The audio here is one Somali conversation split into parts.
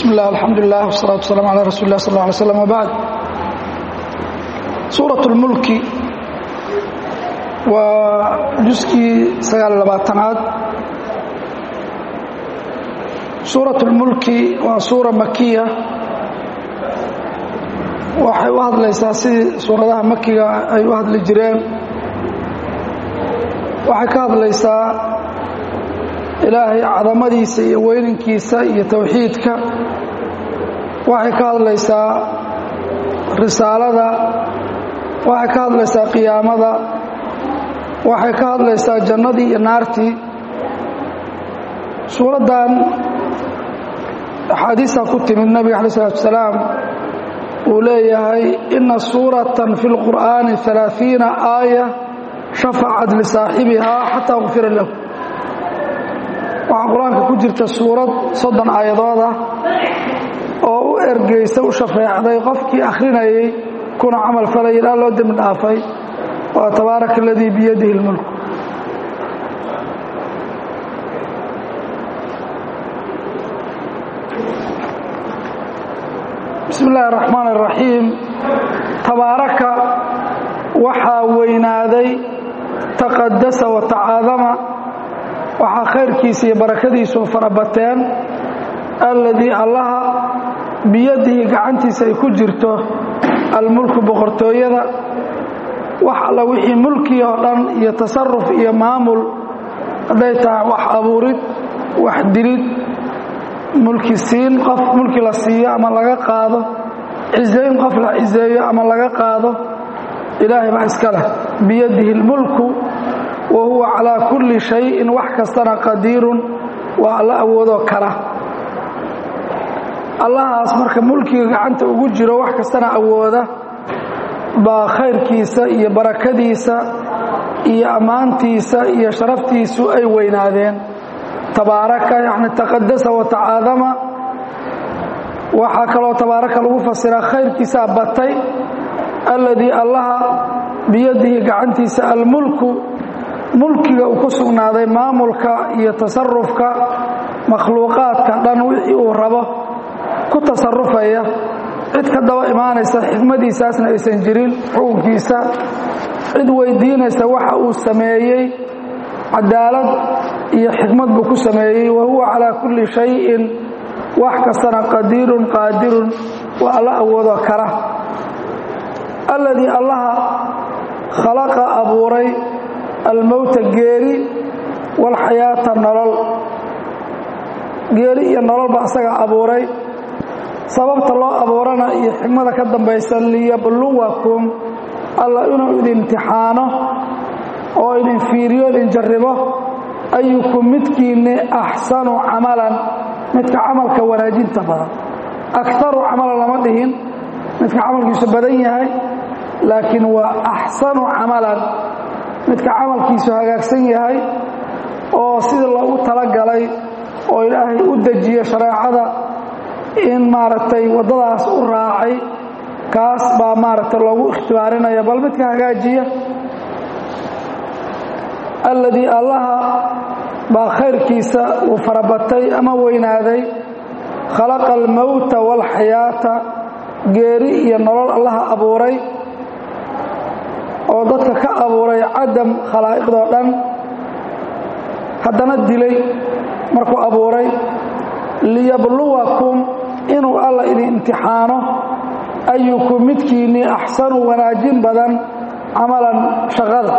bismi illah alxamdulilah wsalaatu wasalam ala rasuli lah sal lla alay slam wbacd suurat اlmulki waa juskii sagaal labaatanaad suurat اlmulki waa suura makiya waxay u hadlaysaa sidii suuradaha makiga ay u hadli jireen waxay ka hadlaysaa ilaahay cadamadiisa iyo weyninkiisa iyo towxiidka waxay ka hadlaysaa risaalada waxay ka hadlaysaa qiyaamada waxay ka hadlaysaa jannadii iyo naartii suuraddan axaadiista ku timid nabiga alay salatu asalaam uu leeyahay ina suuratan fi lqur'aani alaaثiina aaya shafacat lisaaxibihaa xataa gufira lahu waxaa qur-aanka ku jirta suurad soddon aayadood ah oo u ergeysa u shafeecday qofkii akhrinayay kuna camal falay ilaa loo dembi dhaafay waa tabaaraka aladii biyadihi اlmulk bismi اllahi الraxmaan الraxiim tabaaraka waxaa weynaaday taqadasa watacaadama waxaa khayrkiisa iyo barakadiisu farabateen alladii allaha biyadihi gacantiisa ay ku jirto almulku boqortooyada wax alla wixii mulkii oo dhan iyo tasaruf iyo maamul hadday tahay wax abuurid wax dilid mulki siin qof mulki la siiyo ama laga qaado ciseyn qof la ciseeyo ama laga qaado ilaahay baa iska leh biyadihi اlmulku wa huwa calaa kulli shayin wax kastana qadiirun waa alla awoodoo kala allahaas marka mulkiga gacanta ugu jiro wax kastana awooda baa khayrkiisa iyo barakadiisa iyo ammaantiisa iyo sharaftiisu ay weynaadeen tabaaraka yacni taqadasa watacaadama waxaa kaloo tabaaraka lagu fasiraa khayrkiisaa batay alladii allaha biyadihi gacantiisa almulku mulkiga uu ku sugnaaday maamulka iyo tasarufka makhluuqaadka dhan wixii uu rabo ku tasarufaya cid ka daba imaanaysa xikmadiisaasna aysan jirin xukunkiisa cid weydiinaysa waxa uu sameeyey cadaalad iyo xikmad buu ku sameeyey wa huwa calaa kulli shayin wax kastana qadiirun qaadirun waa alla awoodoo kala alladii allaha khalaqa abuuray almowta geeri walxayaata nolol geeri iyo nololba asaga abuuray sababta loo abuurana iyo xikmada ka dambaysa liyabluwakum alla inuu idin imtixaano oo idin fiiriyo idin jarribo ayukum midkiinni axsanu camalan midka camalka wanaajinta badan akaru camalan lama dhihin midka camalkiisu badan yahay laakiin waa axsanu camalan midka camalkiisu hagaagsan yahay oo sidii loogu talagalay oo ilaahay u dejiyo shareecada in maaragtay waddadaas u raacay kaas baa maaragtay loogu ikhtibaarinaya bal midka hagaajiya alladii allaha baa khayrkiisa uu farabatay ama weynaaday khalaqa almowta waalxayaata geeri iyo nolol allaha abuuray oo dadka ka abuuray cadam khalaa'iqdoo dhan haddana dilay markuu abuuray liyabluwakum inuu alla idin imtixaano ayukum midkiinnii axsanu wanaajin badan camalan shaqada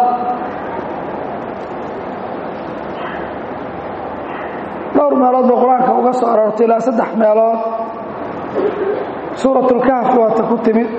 dhowr meelood bay qur-aanka uga soo aroortay ilaa saddex meelood suuratulkahf waata ku timid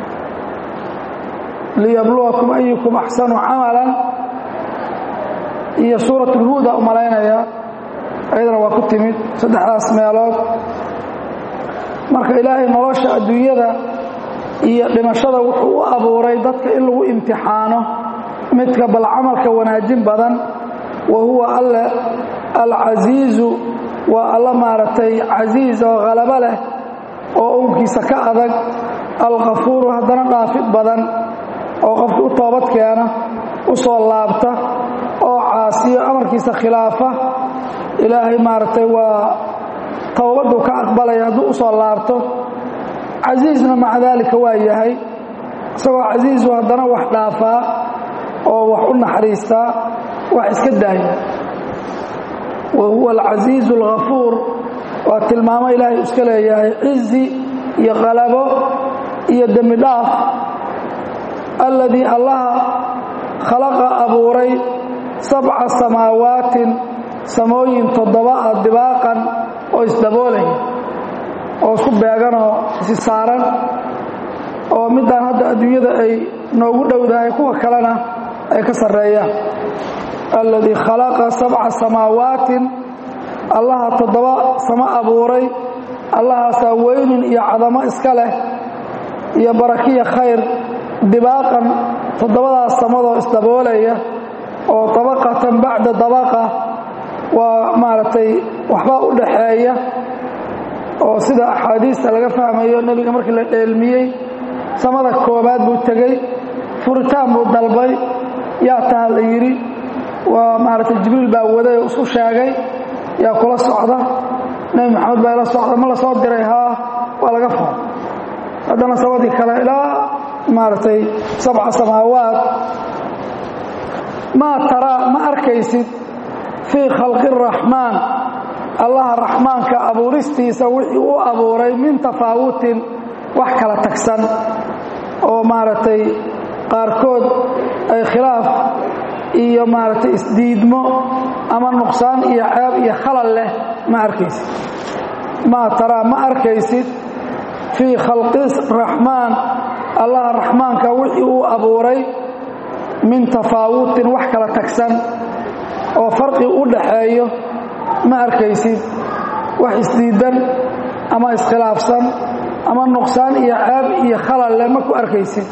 liyabluwakum ayukum axsanu camalan iyo suurat ulhuuda u malaynaya ayadana waa ku timid saddexdaas meelood marka ilaahay nolosha adduunyada iyo dhimashada wuxuu u abuuray dadka in lagu imtixaano midka bal camalka wanaajin badan wa huwa alle alcasiizu waa alla maaragtay casiiz oo khalabo leh oo unkiisa ka adag alkafuuru haddana dhaafid badan oo qofka u toobad keena u soo laabta oo caasiyo amarkiisa khilaafa ilaahay maaragtay waa towbaduu ka aqbalaya hadduu u soo laabto casiisna maca daalika waa yahay isagoo casiisu haddana wax dhaafaa oo wax u naxariistaa wax iska daaya wa huwa alcasiizu alghafuur waa tilmaamo ilaahay iska leeyahay cizi iyo qalabo iyo dembi dhaaf alladii allaha khalaqa abuuray sabca samaawaatin samooyin toddoba ah dibaaqan oo isdaboolaya oo isku beeganoo isi saaran oo middaan hadda adduunyada ay noogu dhowdahay kuwa kalena ay ka sarreeyaan alladii khalaqa sabca samaawaatin allaha toddoba samo abuuray allahaasaa weynin iyo cadamo iska leh iyo barakiya khayr dibaaqan toddobadaas samadoo isdaboolaya oo dabaqatan bacda dabaqa waa maaragtay waxbaa u dhaxeeya oo sida axaadiista laga fahmayo nebiga markii la dheelmiyey samada koobaad buu tegey furitaan buu dalbay yaa taha la yidhi waa maaragtay jibriil baa waday oo isu sheegay yaa kula socda nebi maxamed baa ila socda ma la soo diray haa waa laga fura haddana samadii kale ilaa maaragtay sabca samaawaat maa taraa ma arkaysid fii khalqi araxmaan allaha raxmaanka abuuristiisa wixii u abuuray min tafaawutin wax kala tagsan oo maaragtay qaarkood ay khilaaf iyo maaragtay isdiidmo ama nuqsaan iyo ceeb iyo khalal leh ma arkaysid maa taraa ma arkaysid fii khalqi raxmaan allaha raxmaanka wixii uu abuuray min tafaawutin wax kala tagsan oo farqi u dhaxeeyo ma arkaysid wax isdiidan ama iskhilaafsan ama nuqsaan iyo ceeb iyo khalal leh ma ku arkaysid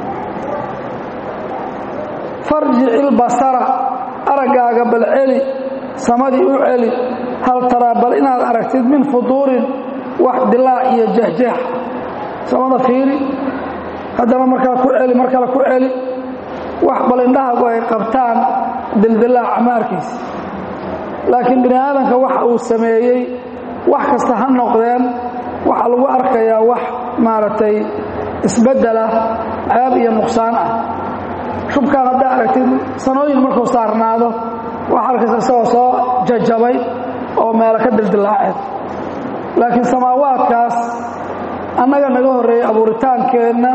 farjic ilbasara araggaaga bal celi samadii u celi hal taraa bal inaad aragtid min fuduurin wax dilaac iyo jehjeex samada fiiri haddana markale ku celi mar kale ku celi wax bal indhahagu ay qabtaan dildilaaca ma arkaysa laakiin bini aadamka waxa uu sameeyey wax kasta ha noqdeen waxaa lagu arkayaa wax maaragtay isbeddelah ceeb iyo nuqsaan ah shubkaan haddaa aragtid sanooyin markuu saarnaado waxaa arkaysa isagoo soo jajabay oo meelo ka dildilaaceen laakiin samaawaadkaas annaga naga horreeyey abuuritaankeenna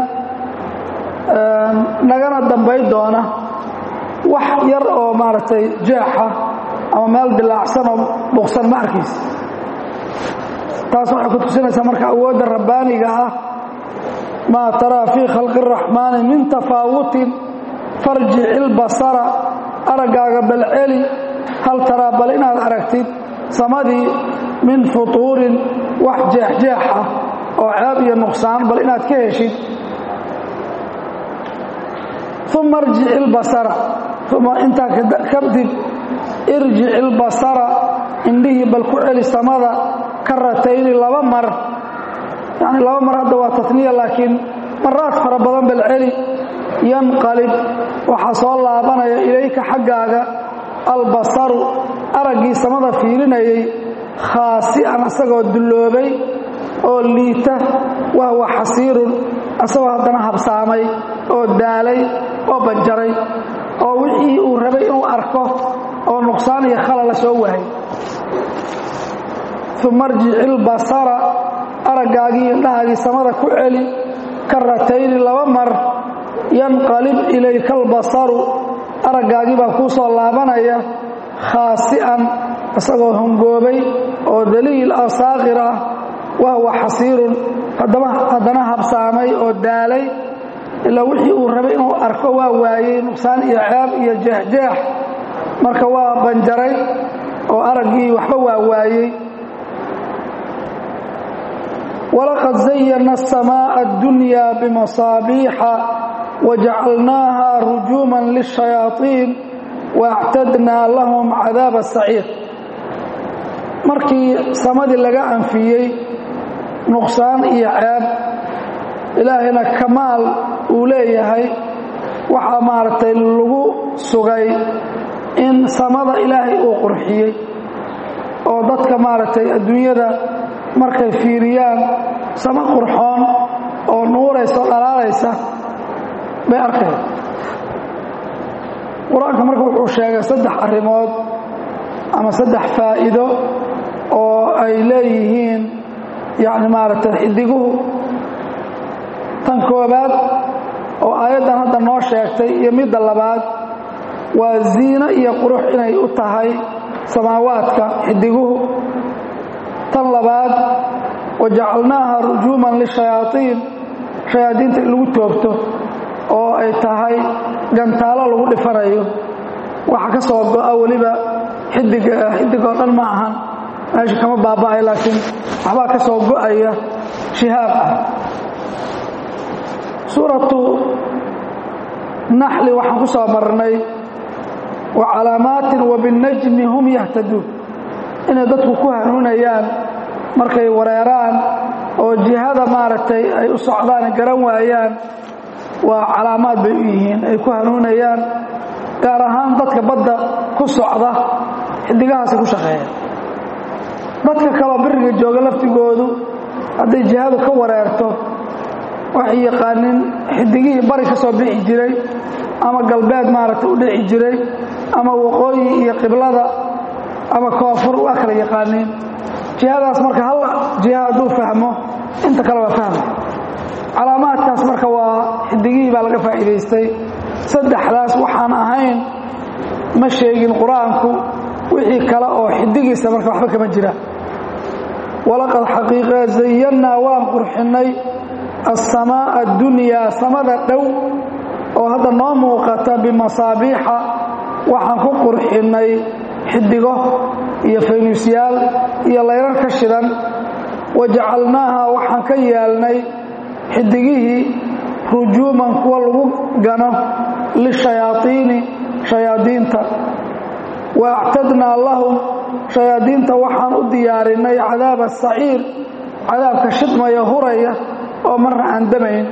nagana dambay doona wax yar oo maaragtay jeexa ama meel dilaacsan oo buqsan ma arkaysa taas waxay ku tusinaysaa marka awoodda rabbaaniga ah maa taraa fii khalqi araxmaani min tafaawutin farjic ilbasara araggaaga bal celi hal taraa bal inaad aragtid samadii min futuurin wax jeexjeex ah oo ceeb iyo nuqsaan bal inaad ka heshid uma irjic ilbasara uma intaa kadib irjic ilbasara indhihii bal ku celi samada karatayni laba mar yani laba mar hadda waa taniya laakiin maraad fara badan bal celi yanqalib waxaa soo laabanaya ilayka xaggaaga albasaru araggii samada fiirinayay khaasi'an asagoo dulloobay oo liita wahwa xasiirun asagoo haddana habsaamay oo daalay oo banjaray oo wixii uu rabay inuu arko oo nuqsaan iyo khalala soo wahay uma arjic ilbasara araggaagii indhahaagii samada ku celi karatayni laba mar yanqalib ilayka albasaru araggaagii baa kuu soo laabanaya khaasi'an isagoo hongoobay oo daliil ah saaqir ah wahwa xasiirun haddana habsaamay oo daalay ilaa wixii uu rabay inuu arko waa waayey nuqsaan iyo ceeb iyo jeexjeex marka waa banjaray oo araggii waxba waa waayey walaqad zayana الsamaaءa اddunya bimasaabiixa wajacalnaaha rujuuman lلshayaaطiin waاctadnaa lahum cadaaba saciir markii samadii laga anfiyey nuqsaan iyo ceeb ilaahayna kamaal uu leeyahay waxaa maaragtay lagu sugay in samada ilaahay uu qurxiyey oo dadka maaragtay adduunyada markay fiiriyaan samo qurxoon oo nuuraysa o dhalaalaysa bay arkeen qur-aanka marka wuxuu sheegay saddex arrimood ama saddex faa'iido oo ay leeyihiin yacni maaragtay xidiguhu tan koobaad oo aayaddan hadda noo sheegtay iyo midda labaad waa ziino iyo qurux inay u tahay samaawaadka xidiguhu tan labaad wajacalnaaha rujuuman lishayaaiin shayaadiinta in lagu toogto oo ay tahay gantaalo lagu dhifanayo waxa ka soo go'a weliba xidiga xidig oo dhan ma ahan meesha kama baaba'ay laakiin waxbaa ka soo go'aya shihaab ah suuratu naxli waxaan ku soo marnay wa calaamaatin wa binnajmi hum yahtaduun inay dadku ku hanuunayaan markay wareeraan oo jihada maaragtay ay u socdaan garan waayaan waa calaamaad bay u yihiin ay ku hanuunayaan gaar ahaan dadka badda ku socda xidigahaasay ku shaqeeyaan dadka kaloo biriga jooga laftigoodu hadday jihadu ka wareerto waxay yaqaanin xidigihii bari ka soo bixi jiray ama galbeed maaragtay u dhici jiray ama waqooyi iyo qiblada ama koonfur waa kala yaqaaniin jihadaas marka hal jiha hadduu fahmo inta kale waa fahmay calaamaadkaas marka waa xidigihii baa laga faa'iidaystay saddexdaas waxaan ahayn ma sheegin qur-aanku wixii kale oo xidigiisa marka waxba kama jira walaqad xaqiiqa zayannaa waan qurxinnay assamaa'a addunyaa samada dhow oo hadda noo muuqata bimasaabiixa waxaan ku qurxinnay xidigo iyo faynuusyaal iyo layrar ka shidan wajacalnaaha waxaan ka yeelnay xidigihii rujuuman kuwa lagu gano lishayaaiini shayaadiinta wa actadnaa lahum shayaadiinta waxaan u diyaarinay cadaaba saciir cadaabka shidmaya huraya oo marna aan damayn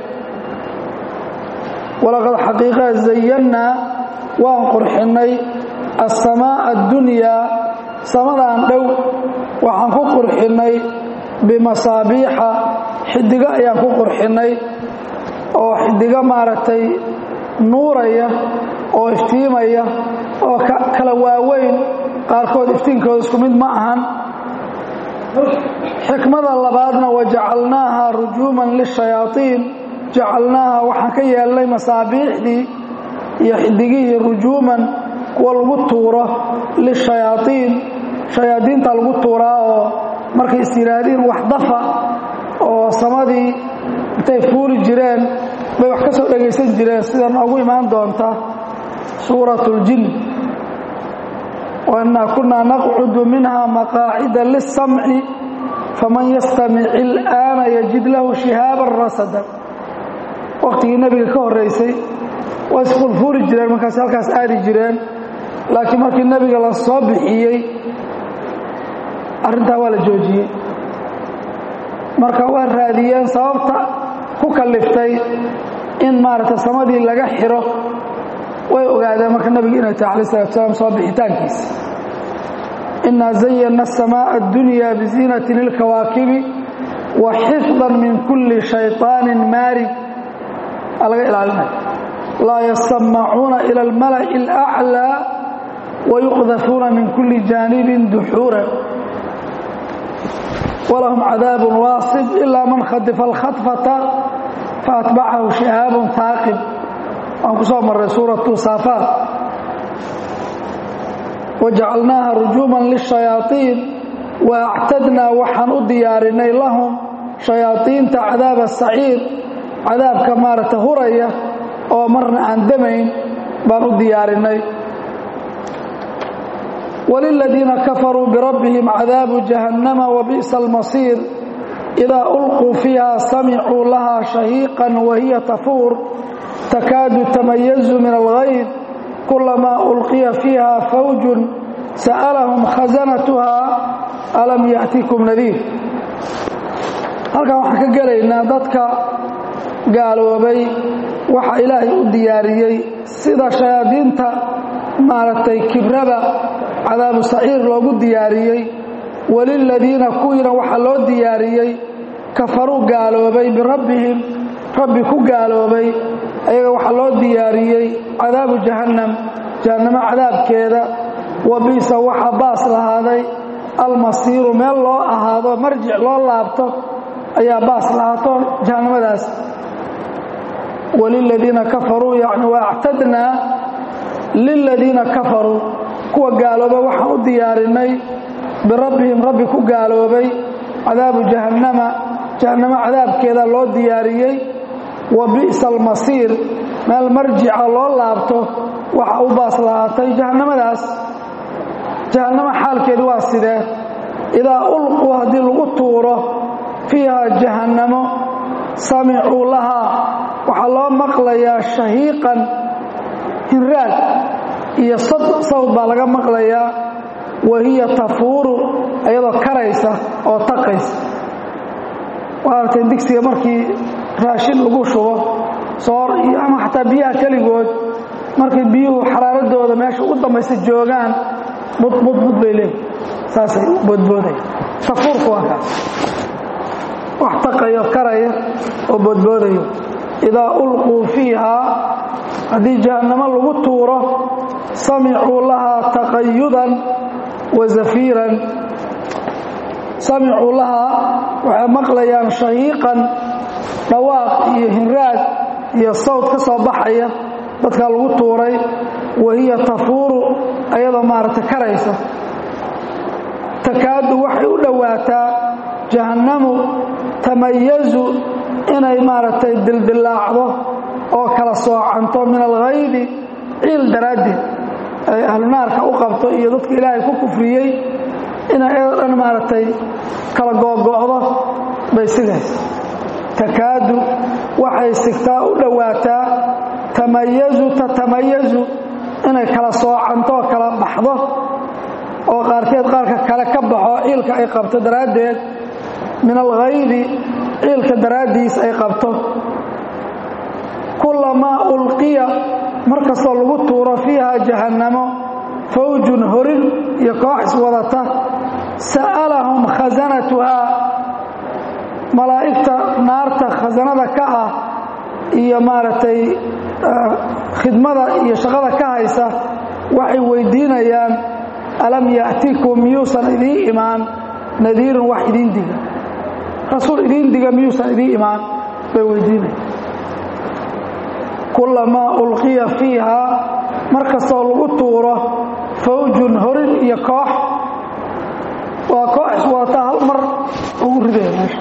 walaqad xaqiiqa zayannaa waan qurxinnay assamaa'a addunyaa samadan dhow waxaan ku qurxinnay bimasaabiixa xidigo ayaan ku qurxinnay oo xidigo maaragtay nuuraya oo iftiimaya oo kala waaweyn qaarkood iftiinkooda isku mid ma ahan xikmada labaadna wajacalnaaha rujuuman lishayaaiin jacalnaaha waxaan ka yeelnay masaabiixdii iyo xidigihii rujuuman kuwa lagu tuuro lishayaaiin shayaadiinta lagu tuuraa oo markay is yidhaahdiin wax dafa oo samadii intay fuuli jireen bay wax ka soo dhegaysan jireen sida noogu imaan doonta suurat اljin wainaa kunaa naqcudu minha maqaacida liلsamci faman yastamic il'aana yajid lahu shihaaban rasada wakhtigii nebiga ka horeysay way isfulfuuri jireen markaas halkaas aadi jireen laakiin markii nebiga la soo bixiyey arrintaa waa la joojiyey marka waa raadiyeen sababta ku kaliftay in maaragtay samadii laga xiro way ogaadeen marka nebiga inay tahay alai salatu salaam soo bixitaankiisa inaa zayana الsamaaءa اddunya biziinaةi lilkawaakibi wa xifdan min kuli shayطaani maarig aa laga ilaalinaya laa yasamacuuna ilى اlmala'i اlأclى wayuqdafuuna min kuli jaanibin duxuura walahum cadaab waasib ilaa man khadifa اlkhadfata faatbacahu shihaab taaqib waan ku soo marray suuratu saafaat wajacalnaaha rujuuman lishayaaiin wa actadnaa waxaan u diyaarinay lahum shayaaiinta cadaaba saciir cadaabka maaragta huraya oo marna aan damayn baan u diyaarinay waliladiina kafaruu birabbihim cadaabu jahannama wabi'sa almasiir idaa ulquu fiiha samicuu lahaa shahiiqan wahiya tafuur takaadu tamayazu min alghayd kulamaa ulqiya fiiha fawjun sa'alahum khasanatuha alam ya'tikum nadiir halkan waxaan ka gelaynaa dadka gaaloobay waxa ilaahay u diyaariyey sida shayaadiinta maaragtay kibrada cadaabu saciir loogu diyaariyey waliladiina kuwiina waxaa loo diyaariyey kafaruu gaaloobay birabbihim rabbi ku gaaloobay ayaga waxaa loo diyaariyey cadaabu jahannam jahannamo cadaabkeeda wa bi'sa waxaa baas lahaaday almasiiru meel loo ahaado marjic loo laabto ayaa baas lahaato jahannamadaas waliladiina kafaruu yacni wa actadnaa liladiina kafaruu kuwa gaalooba waxaan u diyaarinay birabbihim rabbi ku gaaloobay cadaabu jahannama jahannamo cadaabkeeda loo diyaariyey wa bi'sa almasiir meel marjica loo laabto waxa u baas lahaatay jahannamadaas jahannamo xaalkeedu waa sidee idaa ulquu haddii lagu tuuro fiiha jahannamo samicuu lahaa waxaa loo maqlayaa shahiiqan hinraag iyo sawd baa laga maqlayaa wa hiya tafuuru iyadoo karaysa oo taqaysa waa aragteen digsiga markii raashin lagu shubo soor iyo ama xataa biyaha keligood markay biyuhu xaraaradooda meesha u dambaysa joogaan budbudbud bay leeyihin saasay boodboodaya tafuurku waa kaas wax taqayo karaya oo boodboodayo idaa ulquu fiihaa haddii jahannamo lagu tuuro samicuu lahaa taqayudan wa zafiiran samicuu lahaa waxay maqlayaan shahiiqan dhawaaq iyo hinraag iyo sawd ka soo baxaya dadkaa lagu tuuray wa hiya tafuuru ayadoo maaragtay karaysa takaadu waxay u dhowaataa jahannamu tamayazu inay maaragtay dildillaacdo oo kala soocanto min alghaydi ciil daraaddeed ay ahlu naarka u qabto iyo dadka ilaahay ku kufriyey inay ayadoo dhan maaragtay kala googo'do bay sigays takaadu waxay sigtaa u dhowaataa tamayazu tatamayazu inay kala soocanto oo kala baxdo oo qaarkeed qaarka kale ka baxo ciilka ay qabto daraaddeed min alghaydi ciilka daraaddiis ay qabto kulamaa ulqiya mar kastoo lagu tuuro fiiha jahannamo fawjun horin iyo koox iswadata sa'alahum khasanatuhaa malaa'igta naarta khasanada ka ah iyo maaragtay khidmada iyo shaqada ka haysa waxay weydiinayaan alam ya'tikum miyuusan idiin imaan nadiirun wax idiin diga rasuul idiin diga miyuusan idiin imaan bay weydiinaya kulamaa ulqiya fiihaa mar kastoo lagu tuuro fawjun horin iyo koox waa koox iswadataa hal mar lagu ridaya meesha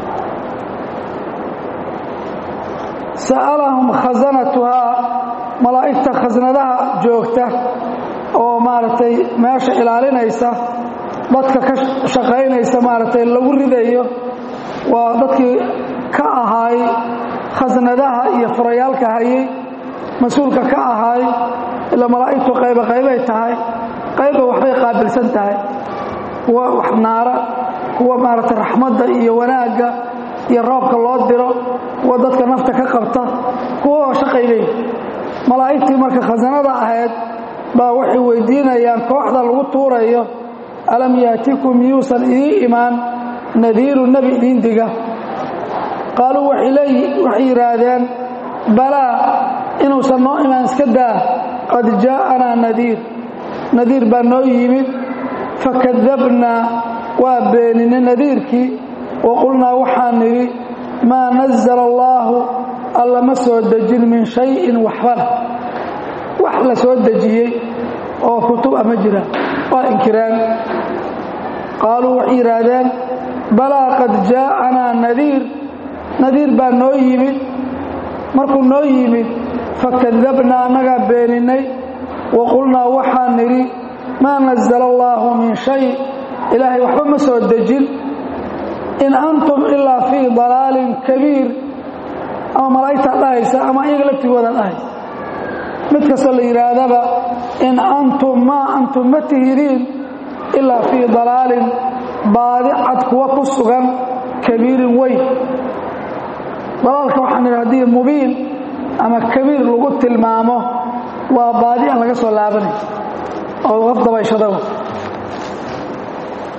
sa'alahum khasanatuhaa malaa'igta khasnadaha joogta oo maaragtay meesha ilaalinaysa dadka ka shaqaynaysa maaragtay lagu ridayo waa dadkii ka ahaay khasnadaha iyo furayaalka hayay mas-uulka ka ahaay ila malaa'igtu qayba qaybay tahay qayba waxbay qaabilsan tahay kuwa wax naara kuwa maaragtay raxmadda iyo wanaagga iyo roobka loo diro kuwa dadka nafta ka qabta kuwa shaqay leeyihi malaa'igtii marka khasanada ahayd baa waxay weydiinayaan kooxda lagu tuurayo alam yaatikum miyuusan idiin imaan nadiiru nebi idiin diga qaaluu waxay yidhaahdeen balaa inuusan noo imaan iska daa qad jaa'anaa nadiir nadiir baa noo yimid fakadabnaa waa beeninay nadiirkii wa qulnaa waxaan nidhi maa nazala allaahu alla ma soo dejin min shayin waxbana wax la soo dejiyey oo kutub ah ma jiraan waa inkireen qaaluu waxay yidhaahdeen balaa qad jaa'anaa nadiir nadiir baa noo yimid markuu noo yimid fakadabnaa annagaa beeninay wa qulnaa waxaan nidhi maa nazala allaahu min shay ilaahay waxba ma soo dejin in antum ilaa fii dalaalin kabiir ama malaa'igtaa dhahaysa ama iyaga laftigooda dhahaysa mid kastoo la yidhaahdaba in antum maa antum ma tihidiin ilaa fii dalaalin baadi cad kuwa ku sugan kabiirin weyn dalaalka waxaan idhi haddii mubiin ama kabiir lagu tilmaamo waa baadi aan laga soo laabanay oo qaf dabayshada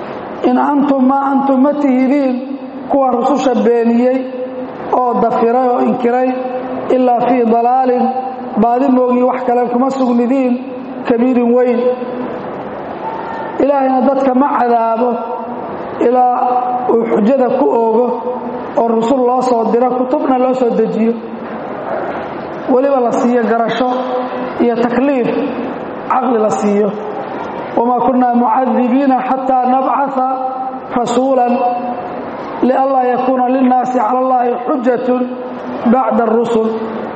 in antum maa antum ma tihidiin kuwa rususha beeniyey oo dafiray oo inkiray ilaa fii dalaalin baadi moogii wax kale kuma sugnidiin kabiirin weyn ilaahayna dadka ma cadaabo ilaa uu xujada ku oogo oo rusul loo soo diro kutubna loo soo dejiyo weliba la siiyo garasho iyo takliif caqli la siiyo wamaa kunaa mucadibiina xataa nabcaa rasuulan lianlaa yakuuna linnaasi cala allahi xujatun bacda arusul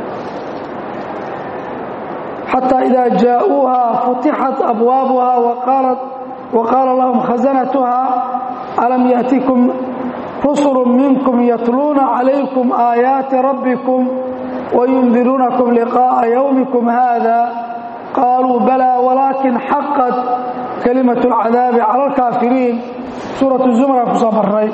xataa idaa jaa'uuha futixat abwaabuha waqaala lahum khasanatuha alam yaأtikum rusulu minkum yatluuna calaykum aayaati rabbikum wayundiruunakum liqaa'a yowmikum hada qaaluu balaa walaakin xaqat kalimat اlcadaabi cala alkaafiriin suuratu zumra ku soo marray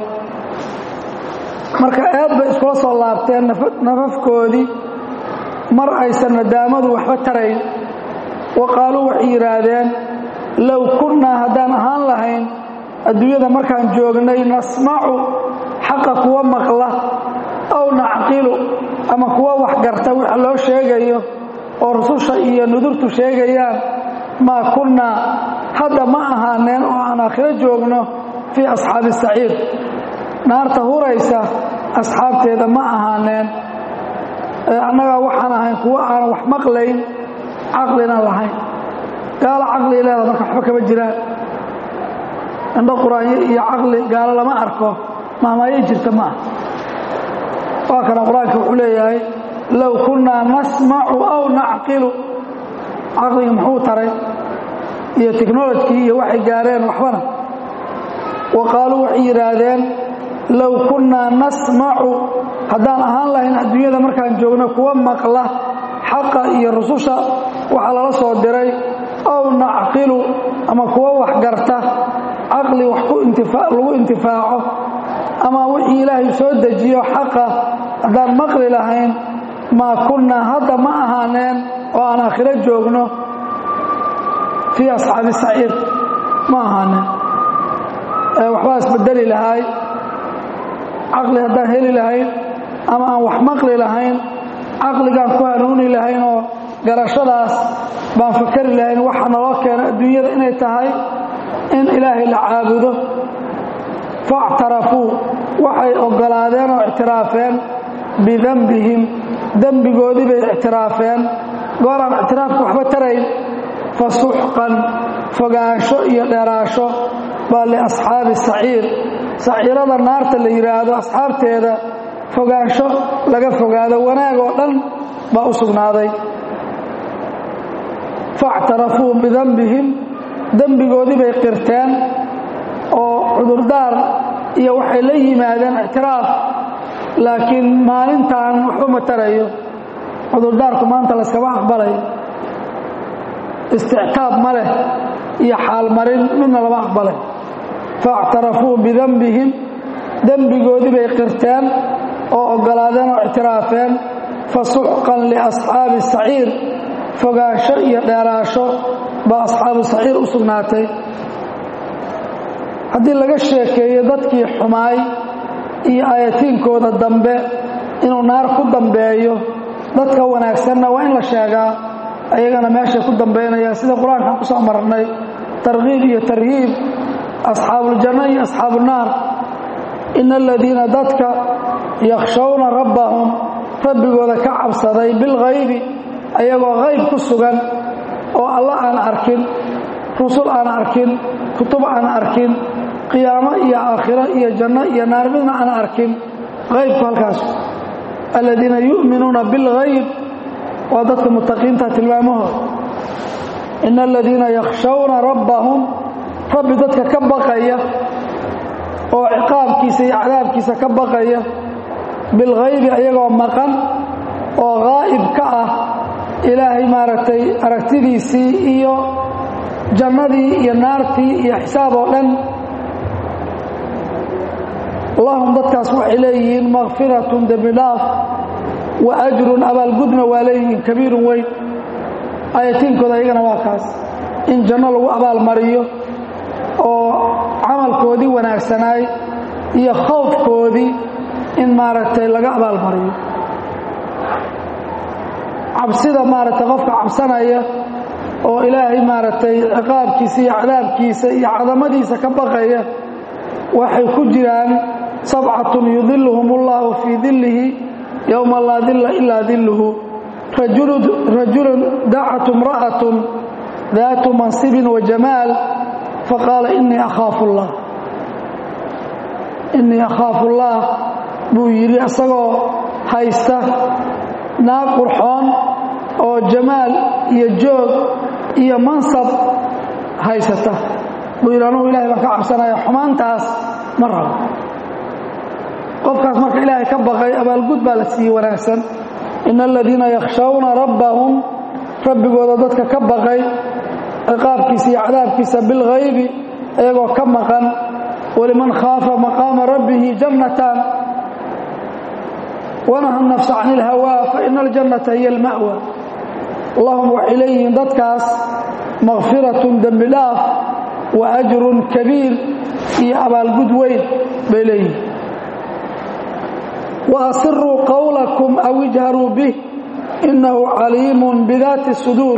marka eed bay iskula soo laabteen nafafkoodii mar aysan nadaamadu waxba tarayn wa qaaluu waxay yidhaahdeen low kunnaa haddaan ahaan lahayn adduunyada markaan joognay nasmacu xaqa kuwa maqla aw nacqilu ama kuwa waxgarta waxa loo sheegayo oo rususha iyo nudurtu sheegayaan maa kunnaa hadda ma ahaaneen oo aan aakhiro joogno fii asxaabi saciir naarta huraysa asxaabteeda ma ahaaneen annagaa waxaan ahayn kuwo aanan wax maqlayn caqlina lahayn gaalo caqli leeda marka waxba kama jiraan indho qur-aanyo iyo caqli gaalo lama arko maamaayo jirta ma ah waa kana qur-aanka wuxuu leeyahay low kunnaa nasmacu aw nacqilu caqliga muxuu taray iyo technolojkii iyo waxay gaareen waxbana wa qaaluu waxay yidhaahdeen low kunnaa nasmacu haddaan ahaan lahayn adduunyada markaan joogno kuwa maqla xaqa iyo rususha waxaa lala soo diray aw nacqilu ama kuwa waxgarta caqli wax lagu intifaaco ama wixii ilaahay soo dejiyo xaqa haddaan maqli lahayn maa kunnaa hadda ma ahaaneen oo aan aakhiro joogno fii asxaabi saciir ma ahaaneen waxbaa isbedeli lahay caqli haddaan heli lahayn ama aan wax maqli lahayn caqligaan ku hanuuni lahayn oo garashadaas baan fakari lahayn waxa naloo keena adduunyada inay tahay in ilaahay la caabudo faاctarafuu waxay ogolaadeen oo ictiraafeen bidembihim dembigoodii bay ictiraafeen gooraan ictiraafka waxba tarayn fasuxqan fogaansho iyo dheeraasho baa liasxaabi saciir saciirada naarta la yidhaahdo asxaabteeda fogaansho laga fogaado wanaag oo dhan baa u sugnaaday faاctarafuu bidembihim dembigoodii bay qirteen oo cudurdaar iyo waxay la yimaadeen ictiraaf laakiin maalintan waxba ma tarayo cudurdaarku maanta layskama aqbalayo istictaab ma leh iyo xaalmarin midna lama aqbalay faاctarafuu bidembihim dembigoodii bay qirteen oo ogolaadeen oo ictiraafeen fasuxqan liasxaabi saciir fogaansho iyo dheeraasho baa asxaabu saciir u sugnaatay haddii laga sheekeeyo dadkii xumaay iyo aayatiinkooda dambe inuu naar ku dambeeyo dadka wanaagsanna waa in la sheegaa ayagana meeshay ku dambaynayaan sida qur-aankan ku soo marnay tarkiib iyo tarhiib asxaabuuljanno iyo asxaabuunnaar ina aladiina dadka yakhshawna rabbahum rabbigooda ka cabsaday bilghaybi ayagoo hayb ku sugan oo alla aan arkin rusul aan arkin kutub aan arkin qiyaamo iyo aakhiro iyo janno iyo naar midna aan arkin haybku halkaas aladiina yu'minuuna bilghayb waa dadka mutaqiinta tilmaamahooda ina aladiina yakhshawna rabbahum rabbi dadka ka baqaya oo ciqaabkiisa iyo cadaabkiisa ka baqaya bilghaybi ayagoo maqan oo haa'ib ka ah ilaahay maaragtay aragtidiisii iyo jannadii iyo naartii iyo xisaab oo dhan lahum dadkaas waxay leeyihiin makfiratun dembi dhaaf wa ajrun abaalgudna waa leeyihiin kabiirun weyn aayatiinkooda ayagana waa kaas in janno lagu abaalmariyo oo camalkoodii wanaagsanaay iyo khowfkoodii in maaragtay laga abaalmariyo cabsida maaragtay qofka cabsanaya oo ilaahay maaragtay ciqaabkiisa iyo cadaabkiisa iyo cadamadiisa ka baqaya waxay ku jiraan sabcatun yudiluhum ullahu fii dillihi yowma laa dilla ilaa dilluhu rajulun dacatu imra'atun daatu mansibin wa jamaal faqaala inii akhaafu allah innii akhaafu allah buu yidhi isagoo haysta naag qurxoon oo jamaal iyo joog iyo mansab haysata buu yidhi anugu ilahay baan ka cabsanaya xumaantaas ma rabo qofkaas marka ilaahay ka baqay abaalgud baa la siiyey wanaagsan ina aladiina yakhshawna rabbahum rabbigooda dadka ka baqay ciqaabkiisa iyo cadaabkiisa bilghaybi iyagoo ka maqan waliman khaafa maqaama rabbihi jannataan wanaha nafsa can ilhawaa faina aljannata hiya alma'wa lahum waxay leeyihiin dadkaas makfiratun dembi dhaaf wa ajrun kabiir iyo abaalgud weyn bay leeyihiin wa asiruu qowlakum aw ijharuu bih innahu caliimun bidaati suduur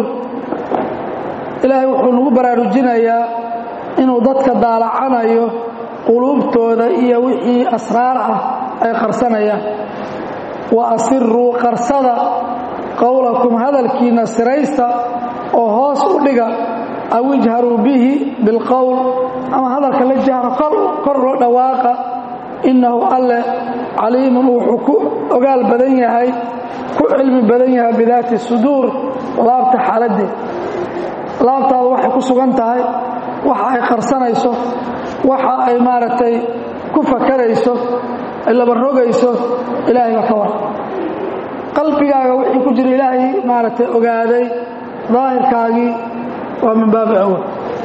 ilaahay wuxuu nagu baraarujinayaa inuu dadka daalacanayo quluubtooda iyo wixii asraar ah ay qarsanayaan wa asiruu qarsada qowlakum hadalkiina siraysta oo hoos u dhiga aw ijharuu bihi bilqowl ama hadalka la jahro kor loo dhawaaqa innahu alle caliimun wuxuu ku ogaal badan yahay ku cilmi badan yahay bidaati suduur laabta xaaladdeed laabtaadu waxay ku sugan tahay waxa ay qarsanayso waxa ay maaragtay ku fakarayso ay laba rogayso ilaahay baa ka war qalbigaaga wixii ku jira ilaahay maaragtay ogaaday daahirkaagii waa min baabi awal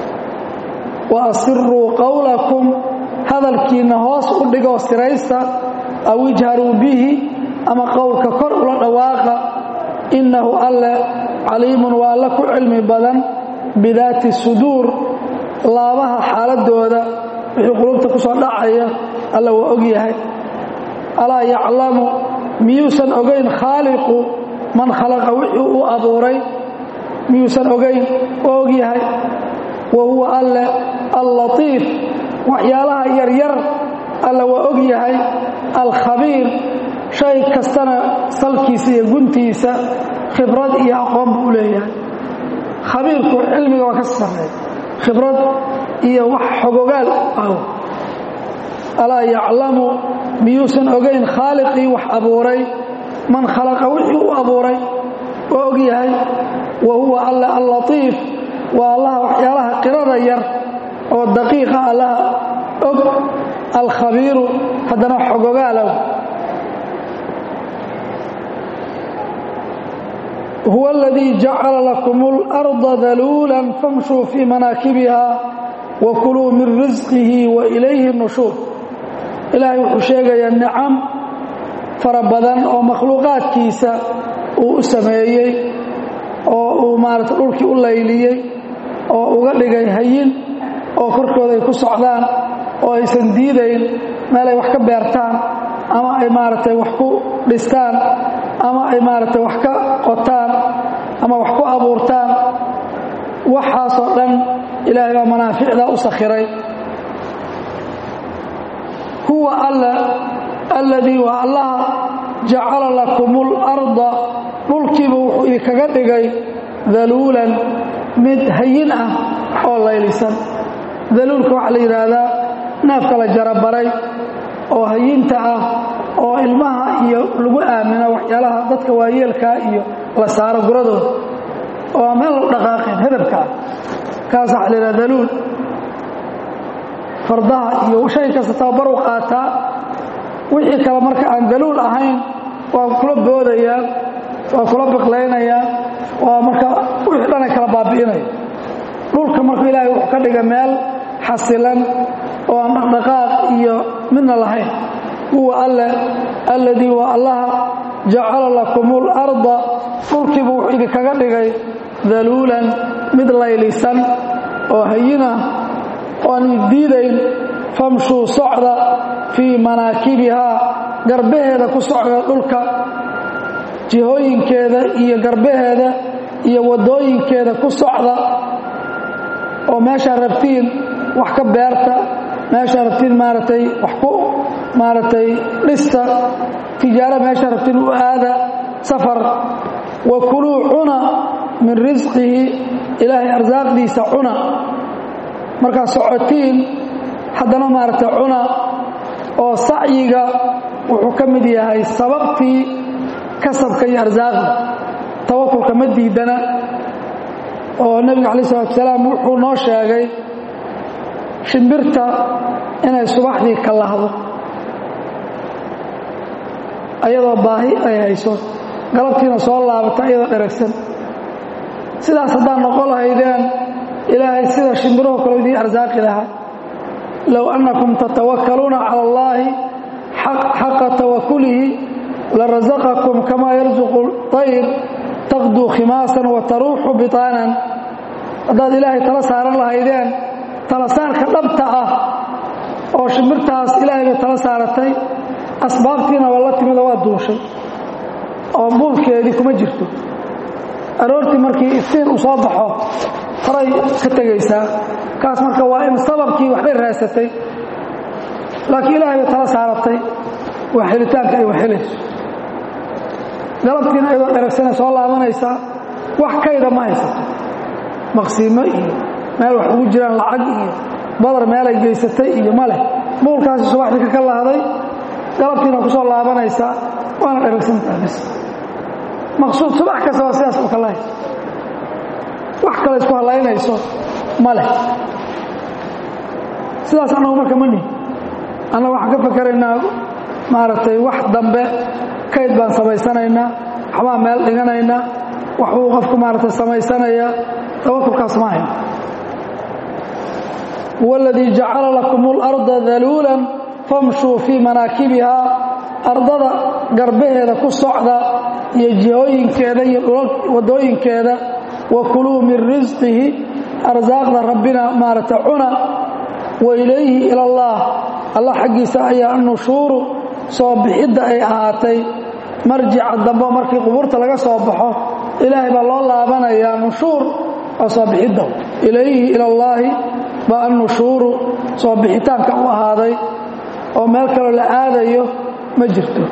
wa asiruu qowlakum hadalkiinna hoos u dhigoo siraysta aw ijharuu bihi ama qowlka kor ula dhawaaqa innahu alle caliimun waa alle ku cilmi badan bidaati suduur laabaha xaaladooda wixii qulubta ku soo dhacaya alla waa og yahay alaa yaclamu miyuusan ogayn khaaliqu man khalaqa wixii uu abuuray miyuusan ogayn waa og yahay wa huwa alle allatiif waxyaalaha yaryar alla waa og yahay alkhabiir shay kastana salkiisa iyo guntiisa khibrad iyo aqoon buu u leeyahay khabiirku cilmiga waa ka sarreey khibrad iyo wax xogogaal ah alaa yaclamu miyuusan ogayn khaaliqii wax abuuray man khalaqa wixii u abuuray waa og yahay wa huwa alle allatiif waa allaha waxyaalaha qirada yar oo daqiiqa allaha og alkhabiiru haddana xogogaalow huwa aladii jacala lakum اlarda daluula famshuu fii manaakibiha wa kuluu min risqihi wa ilayhi nushuur ilaahay wuxuu sheegayaa nicam fara badan oo makhluuqaadkiisa uu u sameeyey oo uu maarata dhulkii u layliyey oo uga dhigay hayin oo korkooda ay ku socdaan oo aysan diidayn meel ay wax ka beertaan ama ay maaragtay wax ku dhistaan ama ay maaragtay wax ka qotaan ama wax ku abuurtaan waxaasoo dhan ilaahay baa manaaficdaa u sakhiray huwa alla alladii waa allaha jacala lakum اlarda dhulkiiba wuxuu idinkaga dhigay daluulan mid hayin ah oo laylisan daluulka waxaa la yidhaahdaa neefka la jarabaray oo hayinta ah oo ilmaha iyo lagu aamino waxyaalaha dadka waayeelkaa iyo la saaro guradooda oo aan meel lagu dhaqaaqeen hedabka ah kaas waxaa la yidhaha daluul fardaha iyo shay kasta tababar u qaataa wixii kale marka aan daluul ahayn waa kula boodayaan waa kula biqlaynayaan waa marka wixii dhanay kala baabi'inaya dhulka markuu ilaahay wuxuu ka dhiga meel xasilan oo aan dhaqdhaqaaq iyo midna lahayn huwa alle alladii waa allaha jacala lakum اlarda dhulkiibu wuxuu idinkaga dhigay daluulan mid laylisan oo hayina oo aan diidayn famshuu socda fii manaakibihaa garbaheeda ku socda dhulka jihooyinkeeda iyo garbaheeda iyo waddooyinkeeda ku socda oo meeshaa rabtiin wax ka beerta meeshaa rabtiin maaragtay wax ku maaragtay dhista tijaaro meeshaa rabtiin u aada safar wa kuluu cuna min risqihi ilaahay arsaaqdiisa cuna markaad socotiin haddana maaragtay cuna oo sacyiga wuxuu ka mid yahay sababtii kasabka iyo arsaaqda tawakulka ma diidana oo nebiga calayi salatu salaam wuxuu noo sheegay shimbirta inay subaxdii ka lahdo ayadoo baahi ay hayso galabtiina soo laabata iyadoo dheragsan sidaas haddaad noqon lahaydeen ilaahay sida shimbiruhu kale idiin arsaaqi lahaa low annakum tatawakkaluuna cala allaahi xaqa tawakulihi larasaqakum kamaa yarsuqu طayr taqduu khimaasan wa taruuxu bitaanan haddaad ilaahay tala saaran lahaydeen tala saarka dhabta ah oo shimbirtaas ilaahay bay tala saaratay asbaabtiina waa la timida waa duushay oo buulkeedii kuma jirto aroortii markii iftiin uu soo baxo horay ka tegaysaa kaas marka waa in sababkii waxbay raasatay laakiin ilaahay bay tala saaratay waa helitaanka ay waxhelayso galabtiina iyadoo dheragsanay soo laabanaysaa wax kayda ma haysato maqsiimo iyo meel wax ugu jiraan lacag iyo badar meelay geysatay iyo ma leh buulkaasi subaxdii ka ka lahday galabtiina ku soo laabanaysaa waana dheragsantaha bis maqsuud subax kasta waa sidaas u kala hayso wax kale isku hallaynayso ma leh sidaas annagu marka ma nihin annaga waxaan ka fakeraynaa maaragtay wax dambe kayd baan samaysanaynaa waxbaan meel dhiganaynaa waxbuu qofku maaragtay samaysanayaa tawakulkaas ma ahayn huwa aladii jacala lakum اlarda daluulan famshuu fii manaakibihaa ardada garbaheeda ku socda iyo jihooyinkeeda iyo waddooyinkeeda wa kuluu min risqihi arsaaqda rabbina maaragta cuna wa ilayhi ila allah allah xaggiisa ayaa nushuuru soo bixidda ay ahaatay marjica dambe markii qubuurta laga soo baxo ilaahay baa loo laabanayaa nushuur oo soo bixidda ilayhi ila allaahi baa annushuuru soo bixitaanka u ahaaday oo meel kaloo la aadayo ma jirto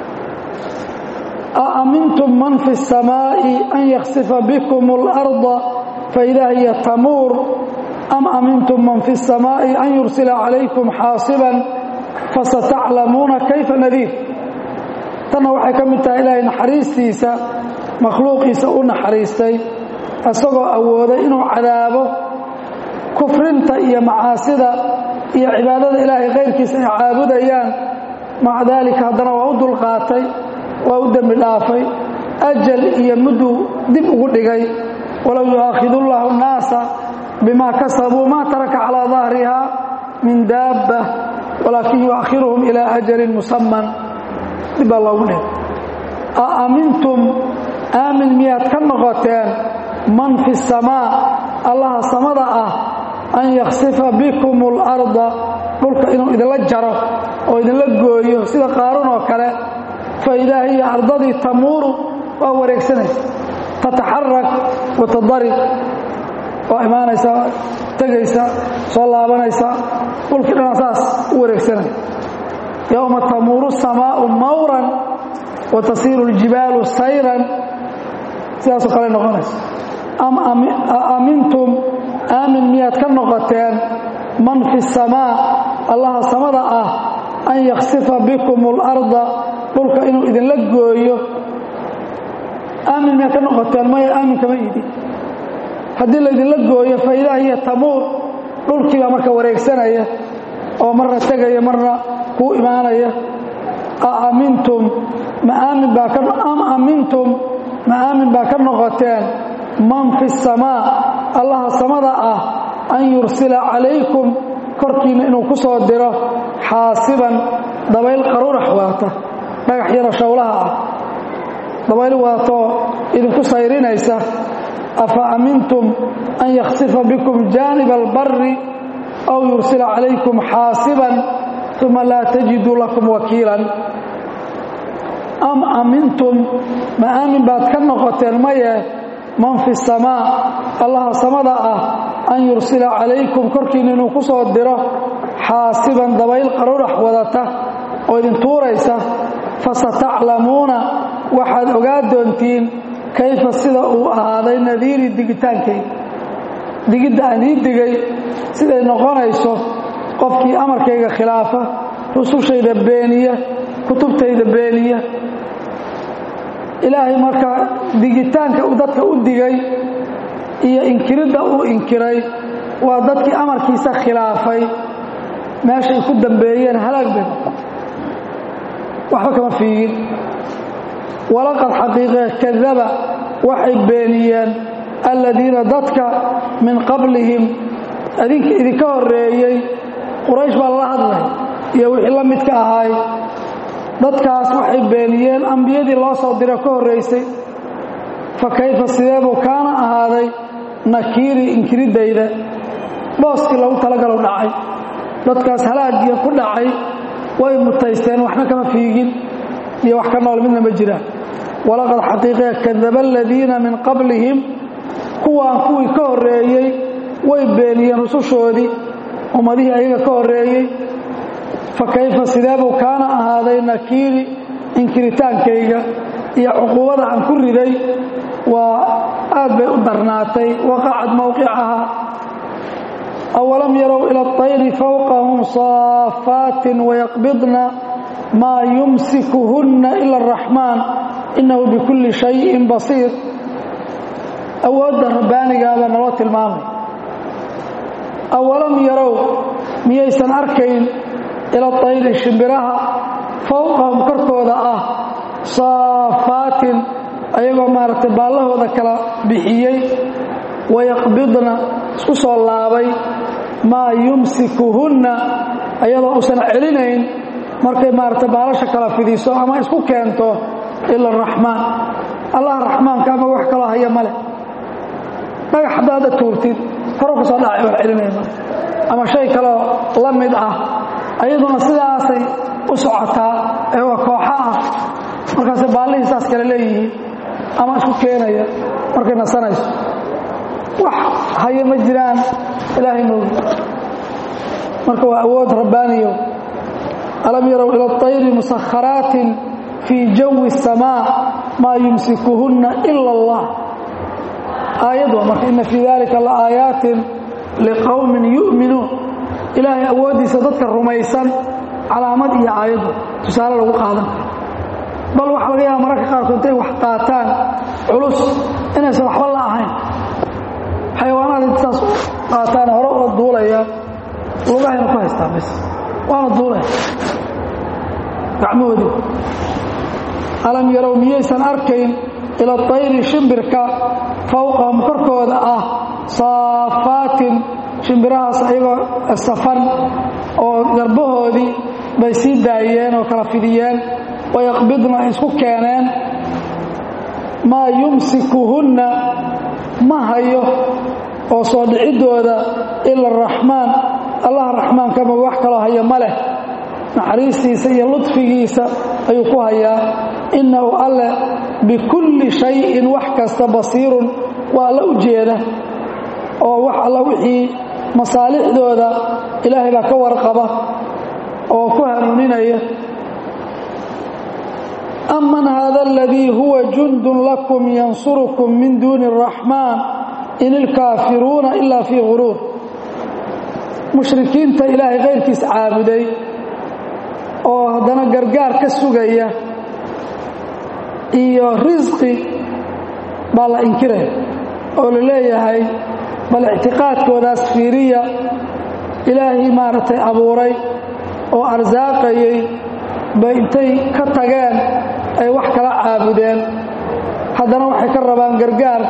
a amintum man fi الsamaaءi an yaksifa bikum اlarda faidaa hiya tamuur am amintum man fi الsamaaءi an yursila calaykum xaasiban fasataclamuuna kayfa nadiir tanna waxay ka mid tahay ilaahay naxariistiisa makhluuqiisa u naxariistay isagoo awooday inuu cadaabo kufrinta iyo macaasida iyo cibaadada ilaahay kayrkiisa ay caabudayaan maca daalika haddana waa u dulqaatay waa u dembi dhaafay ajal iyo mudduu dib ugu dhigay walow yu'aakhidu llahu nnaasa bimaa kasabuu maa taraka calaa dahriha min daabba walaakin yu'akhiruhum ilaa ajalin musaman dib baa loogu dhigay a amintum aamin miyaad ka noqoteen man fi samaa allaha samada ah an yaksifa bikum اlarda dhulka inuu idinla jaro oo idinla gooyo sida qaaruun oo kale faidaa hiya ardadii tamuuru waa wareegsanaysa tataxarak watadarig waa imaanaysa tegaysa soo laabanaysa dhulkii dhana saas u wareegsanaya yowma tamuuru الsamaau mawran wa tasiiru اljibaalu sayran sidaasoo kale noqonaysa am amintum aamin miyaad ka noqoteen man fi الsamaa allaha samada ah an yaksifa bikum اlarda dhulka inuu idinla gooyo aamin miyaad ka noqoteen maya aamin kama idin haddii laydinla gooyo faidaa hiya tamuur dhulkii baa marka wareegsanaya oo marna tegaya marna kuu imaanaya a amintum ma aamin baa ka am amintum ma aamin baa ka noqoteen man fi الsamaa allaha samada ah an yursila calaykum korkiinna inuu ku soo diro xaasiban dabayl qaruurax waata dhagax yaro shawlaha ah dabayl waatoo idinku sayrinaysa afa amintum an yaksifa bikum jaaniba albari aw yursila calaykum xaasiban uma laa tajiduu lakum wakiilan am amintum ma aamin baad ka noqoteen maye man fi samaa allaha samada ah an yursila calaykum korkiina inuu ku soo diro xaasiban dabayl qarurax wadata oo idin tuuraysa fasataclamuuna waxaad ogaa doontiin kayfa sida uu ahaaday nadiiri digitaankay digidda aan ii digay siday noqonayso qofkii amarkayga khilaafa rusushayda beeniya kutubtayda beeniya ilaahay marka digitaanka uu dadka u digay iyo inkiridda uu inkiray waa dadkii amarkiisa khilaafay meeshay ku dambeeyeen halaag bay waxba kama fiigin walaqad xaqiiqe kadaba waxay beeniyeen aladiina dadka min qablihim idinka horeeyey quraysh baa lala hadlay iyo wixii la midka ahaay dadkaas waxay beeniyeen ambiyadii loo soo diro ka horraysay fa kayfa sideebuu kaana ahaaday nakiiri inkiridayda booskii lagu talagalow dhacay dadkaas halaagiya ku dhacay way mutaysteen waxna kama fiigin iyo wax ka nool midna ma jiraan walaqad xaqiiqee kadaba aladiina min qablihim kuwaan kuwii ka horreeyey way beeniyeen rusushoodii ummadihii ayaga ka horreeyey fa kayfa sideebuu kaana ahaaday nakiiri inkiritaankayga iyo cuquubada aan ku riday waa aad bay u darnaatay waqacad mowqicaha awalam yarow ila اطayri fawqahum saafaatin wayaqbidna maa yumsikuhunna ila araxmaan inahu bikulli shayin basiir awoodda rabbaanigaabaa naloo tilmaamay awalam yarow miyaysan arkayn ila tayri shimbiraha fowqahum korkooda ah saafaatin ayagoo maaragtay baallahooda kala bixiyey wayaqbidna isku soo laabay maa yumsikuhunna ayadoo uusan celinayn markay maaragtay baalasha kala fidiso ama isku keento ila araxmaan allah raxmaanka ama wax kaloo haya ma leh dhagax haddaada tuurtid koro ku soo dhacay wax celinayma ama shay kaloo la mid ah ayaduna sidaasay u socotaa ee waa kooxo ah markaase baallihii saas kale leeyihiin ama isku keenaya markay nasanayso wax haya ma jiraan ilaahay moogi marka waa awood rabbaaniyo alam yarow ila اطayri musakharaatin fii jawi الsamaa maa yumsikuhunna ila اllah aayad waa marka ina fii dalika laaayaatin liqowmin yu'minuun ilaahay awooddiisa dadka rumaysan calaamad iyo aayaddu tusaale lagu qaadan bal waxaa laga yaaba mararka qaarkood intay wax qaataan culus inaysan waxba la ahayn xayawaanaad intaas qaataan hore ula duulaya lugahayna ku haystaa bis waana duulaya gacmahoodii alam yarow miyaysan arkayn ila tayri shimbirka fowqahum korkooda ah saafaatin shimbirahaas ayagoo safan oo garbahoodii bay sii daayeen oo kala fidiyeen wayaqbidna isku keeneen maa yumsikuhunna ma hayo oo soo dhiciddooda ila araxmaan allah raxmaankama wax kaloo haya ma leh naxariistiisa iyo ludfigiisa ayuu ku hayaa innahu alle bikulli shayin wax kasta basiirun waa alla u jeeda oo wax alla wixii masaalixdooda ilaahay baa ka warqaba oo ku hanuuninaya aman hada aladii huwa jundun lakum yansurukum min duuni araxmaan in ilkaafiruuna ilaa fii guruur mushrikiinta ilaahay kayrkiis caabuday oo haddana gargaar ka sugaya iyo risqi baa la inkiraya oo la leeyahay bal ictiqaadkoodaas fiiriya ilaahay maaragtay abuuray oo arsaaqayay bay intay ka tageen ay wax kala caabudeen haddana waxay ka rabaan gargaar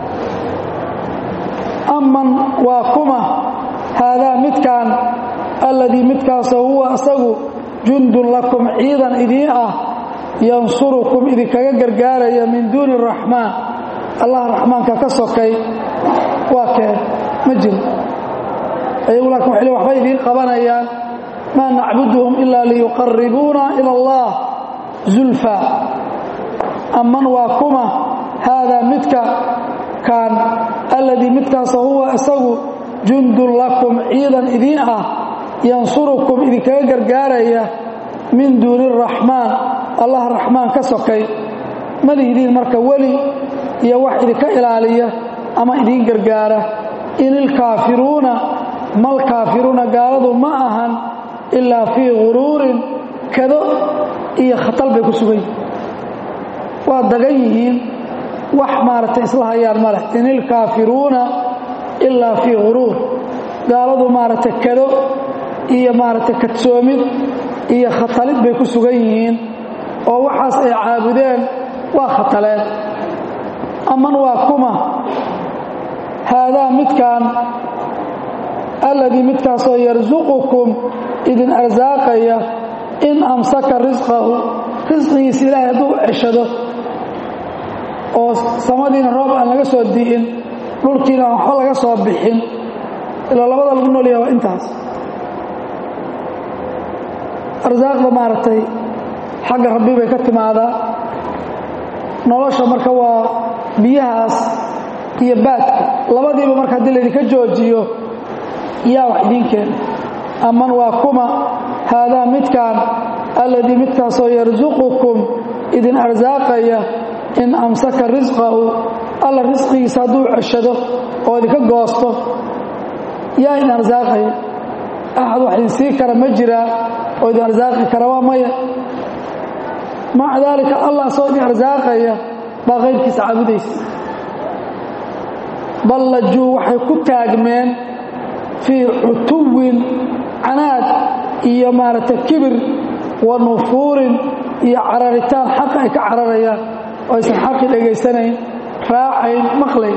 aman waa kuma haadaa midkaan alladii midkaasoo huwa asagu jundun lakum ciidan idiin ah yansurukum idinkaga gargaaraya min duuni araxmaan allah raxmaanka ka sokay waa kee ma jiro ayagu laakin waxay le waxbay idiin qabanayaan maa nacbuduhum ilaa liyuqaribuuna ila allah zulfa aman waa kuma haadaa midka kaan alladii midkaasoo huwa isagu jundun lakum ciidan idiin ah yansurukum idinkaga gargaaraya min duuni araxmaan allah raxmaan ka sokay malihdiin marka weli iyo wax idinka ilaaliya ama idiin gargaara in ilkaafiruuna malkaafiruuna gaaladu ma ahan ilaa fii guruurin kado iyo khatal bay ku sugan yihiin waa dagan yihiin wax maaragtay isla hayaan ma leh in ilkaafiruuna ilaa fii guruur gaaladu maaragtay kado iyo maaragtay kadsoomid iyo khatalid bay ku sugan yihiin oo waxaas ay caabudeen waa khataleen aman waa kuma haadaa midkaan alladii midkaasoo yarsuqukum idin arsaaqaya in amsaka risqahu risqigiisa ilaahay hadduu ceshado oo samadiina roob aan laga soo di'in dhulkiina aan waxba laga soo bixin ilaa labada lagu noolyaha waa intaas arsaaqda maaragtay xagga rabbi bay ka timaadaa nolosha marka waa biyahaas iyo baadka labadiiba marka haddii laydinka joojiyo yaa wax idiin keena aman waa kuma haadaa midkaan alladii midkaasoo yarsuqukum idin arsaaqaya in amsaka risqahu alla risqigiisa hadduu ceshado oo idinka goosto yaa idin arsaaqaya axad wax idin sii kara ma jiraa oo idin arsaaqi kara waa maya maca daalika allah soo idin arsaaqaya baa qayrkiisa caabudaysa ballajuu waxay ku taagmeen fii cutuwin canaad iyo maaragtay kibir wa nufuurin iyo cararitaan xaqa ay ka cararayaan oo aysan xaqi dhegaysanayn raacayn maqlayn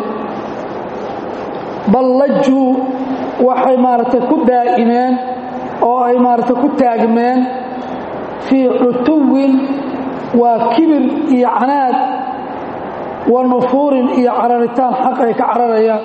ballajuu waxay maaragtay ku daa'imeen oo ay maaragtay ku taagmeen fii cutuwin waa kibir iyo canaad wa nufuurin iyo cararitaan xaq ay ka cararayaan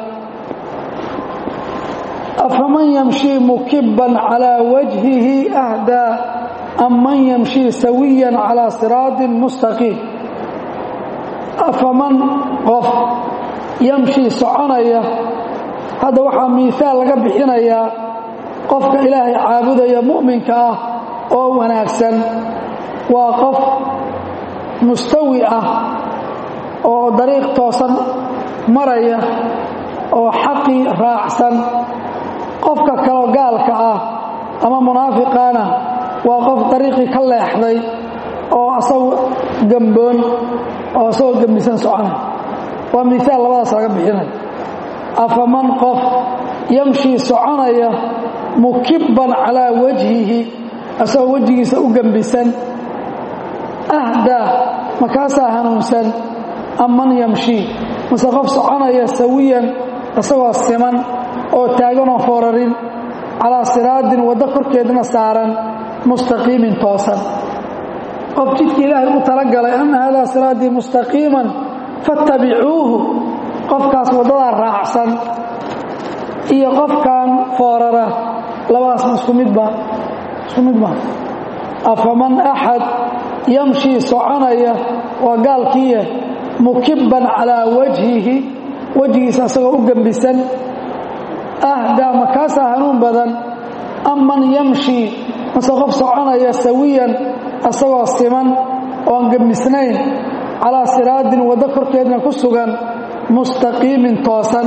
afaman yamshii mukibban calaa wajhihi ahdaa am man yamshii sawiyan calaa siraatin mustaqiim afaman qof yamshii soconaya hadda waxaa miihaal laga bixinayaa qofka ilaahay caabudaya mu'minka ah oo wanaagsan waa qof mustawi ah oo dariiq toosan maraya oo xaqii raacsan qofka kaloo gaalka ah ama munaafiqaana waa qof dariiqii ka leexday oo asagu gamboon oo asagoo gembisan soconay waa miisaal labadaas laga bixinay afaman qof yamshii soconaya mukibban calaa wajhihi asagoo wejigiisa u gembisan ahdaa makaasaa hanuunsan amman yamshii mase qof soconaya sawiyan isagoo siman oo taaganoo foorarin calaa siraadin waddo korkeedna saaran mustaqiimin toosan qof jidkii ilaahay u talagalay ana haadaa siraatii mustaqiiman fattabicuuhu qofkaas waddadaa raacsan iyo qofkan foorara labadaasma isku midba isku mid ma afaman axad yamshii soconaya waa gaalkiiya mukibban calaa wajhihi wejigiisa isagoo u gembisan ahdaa makaasaa hanuun badan amman yamshii mase qof soconaya sawiyan isagoo siman oon gembisnayn calaa siraadin waddo korkeedna ku sugan mustaqiimin toosan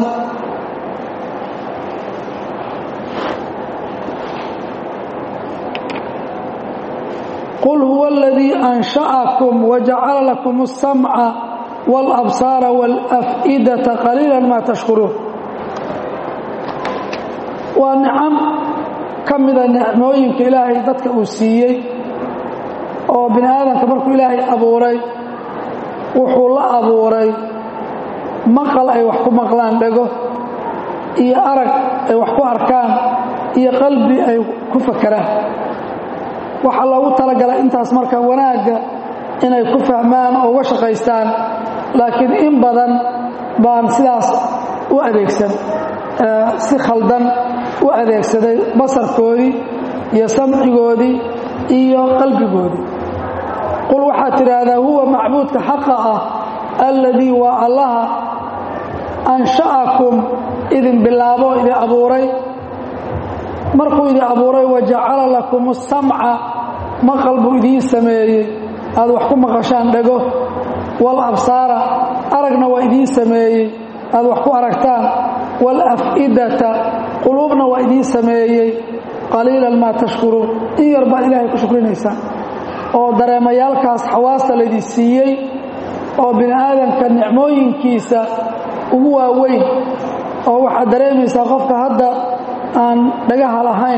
qul huwa aladii ansha'akum wajacala lakum الsamca wاlabsaara wاlaf'idata qaliila maa tashkuruun waa nicam ka mida nicmooyinka ilaahay dadka uu siiyey oo bini aadamka markuu ilaahay abuuray wuxuu la abuuray maqal ay wax ku maqlaan dhego iyo arag ay wax ku arkaan iyo qalbi ay ku fakeraan waxaa loogu talagalay intaas marka wanaagga inay ku fahmaan oo uga shaqaystaan laakiin in badan baan sidaas u adeegsan si khaldan u adeegsaday basarkoodii iyo samcigoodii iyo qalbigoodii qul waxaad tidhaahdaa huwa macbuudka xaqa ah alladii waa allaha ansha'akum idin bilaabo idin abuuray markuu idin abuuray wajacala lakum asamca maqal buu idiin sameeyey aad wax ku maqashaan dhego wal absaara aragna waa idiin sameeyey aad wax ku aragtaan wal af'idata quluubna waa idiin sameeyey qaliilan maa tashkuruun in yar baad ilaahay ku shukrinaysaan oo dareemayaalkaas xawaasta laydin siiyey oo bini aadamka nicmooyinkiisa ugu waaweyn oo waxaad dareemaysaa qofka hadda aan dhagaha lahayn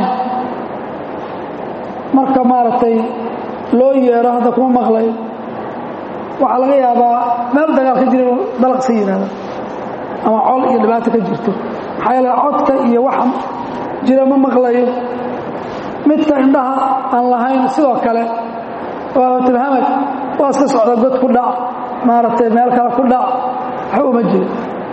marka maaragtay loo yeero hadda kuma maqlay waxaa laga yaabaa meel dagaal ka jira inuu dalaqsi yidhahda ama col iyo dhibaato ka jirto maxaa yeele codka iyo waxa jira ma maqlayo midka indhaha aan lahayn sidoo kale waa tilhamad waa iska socda god ku dhac maaragtay meel kale ku dhac waxa uma jiro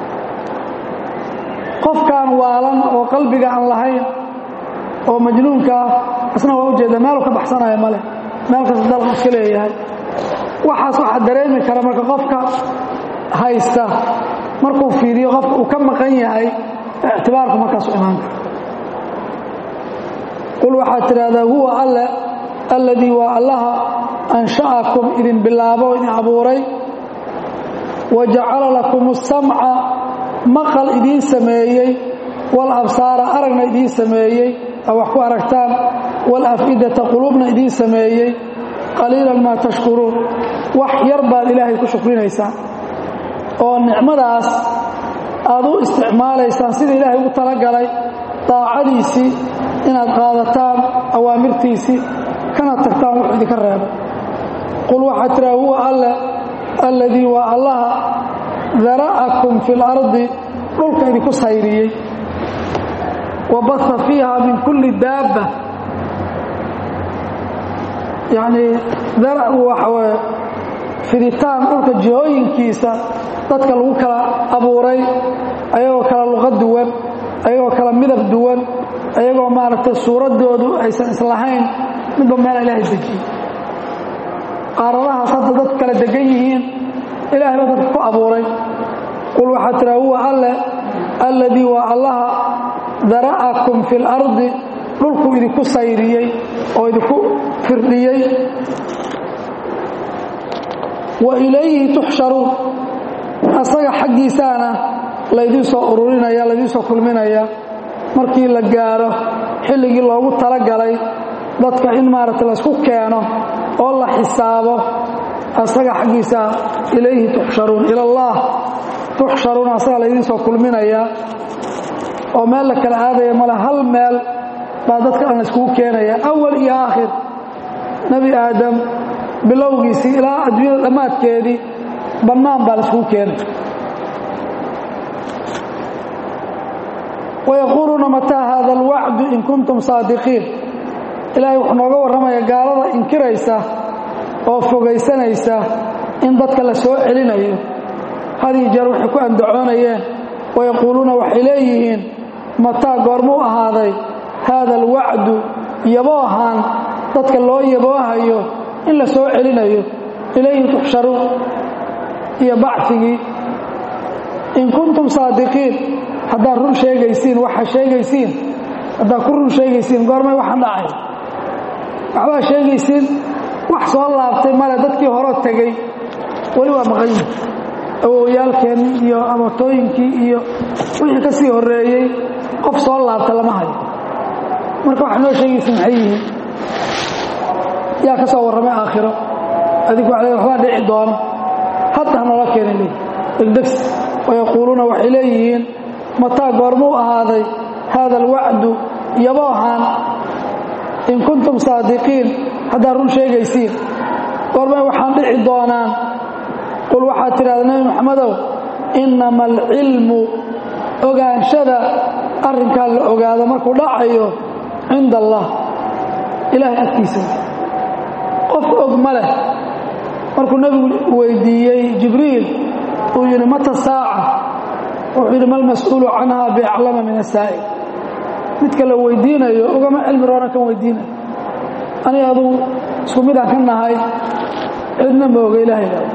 qofkaan waalan oo qalbiga aan lahayn oo majnuunka ah isna waa ujeeda meelu ka baxsanaya male meel kasta dalq iska leeyahay waxaas waxaa dareemi kara marka qofka haysta markuu fiiriyo qofka uu ka maqan yahay ictibaarku markaasu imaan kara qul waxaad tidhaahdaa huwa alle alladii waa allaha ansha'akum idin bilaabo idin abuuray wa jacala lakum asamca maqal idiin sameeyey wal absaara aragna idiin sameeyey aa wax ku aragtaan wal af'idata quluubna idiin sameeyey qaliilan maa tashkuruun wax yar baad ilaahay ku shukrinaysaa oo nicmadaas aad u isticmaalaysaan sida ilaahay ugu talagalay daacadiisii inaad qaadataan awaamirtiisii kana tagtaan wuxuu idinka reebo qul waxaad tiraa huwa alle alladii waa allaha dara'akum fi lardi dhulka idinku sayriyey wa baha fiiha min kulli daabba yacnii dara'gu waxa weye fiditaan dhulka jihooyinkiisa dadka lagu kala abuuray ayagoo kala luqa duwan ayagoo kala midab duwan ayagoo maaragtay suuraddoodu aysan islahayn midba meel ilaahay dejiyey qaaradahaas hadda dad kala degan yihiin ilahay baa dadka ku abuuray qul waxaad tiraa huwa alle alladii waa allaha dara'akum fi lardi dhulkuu idinku sayriyey oo idinku firdhiyey wa ilayhi tuxsharuun asaga xaggiisaana laydiin soo ururinaya laydiin soo kulminaya markii la gaaro xilligii loogu talagalay dadka in maaragta laysku keeno oo la xisaabo asaga xaggiisa ilayhi tuxsharuun ilallaah tuxsharuun asaga laydiin soo kulminayaa oo meel la kala aadaya male hal meel baa dadka dhan layskugu keenaya awal iyo aakhir nebi aadam bilowgiisii ilaa adduunyada dhammaadkeedii bannaan baa layskugu keenay wayaquuluuna mataa haada alwacdu in kuntum saadiqiin ilaahay wuxuu nooga warramaya gaalada inkiraysa oo fogaysanaysa in dadka la soo celinayo hadii jeer waxay ku andacoonayeen wayaquuluuna waxay leeyihiin mataa goormuu ahaaday haada alwacdu yaboohan dadka loo yaboohayo in la soo celinayo ilayhi tuxsharuun iyo bacfigii in kuntum saadiqiin haddaad run sheegaysiin waxa sheegaysiin haddaad ku run sheegaysiin goormay waxaan dhacay waxbaa sheegaysiin wax soo laabtay male dadkii horo tegey weli waa maqan yihin awowyaalkeenni iyo amatooyinkii iyo wixii ka sii horreeyey qof soo laabta lama hayo marka waxa noo sheegaysiin maxay yihiin yaa ka soo warramay aakhiro adigu waxbaa dhici doono hadda hanoola keenay leeyi degdegsi wayaquuluuna waxay leeyihiin mataa goormuu ahaaday haada alwacdu yaboohan in kuntum saadiqiin haddaad run sheegaysiin goormay waxaan dhici doonaan qul waxaad tidhahda nebi maxamedow innama alcilmu ogaanshada arrinkaa la ogaado markuu dhacayo cinda allah ilaahay agtiisa qof og ma leh markuu nebigu weydiiyey jibriil uu yidhi mata saaca wuxuu yidhi ma lmas'uulu canha biaclama min asaa'il midka la weydiinayo ugama cilmi roona kan weydiinayo aniga aduu isku midaan ka nahay cidna mooga ilaahay baa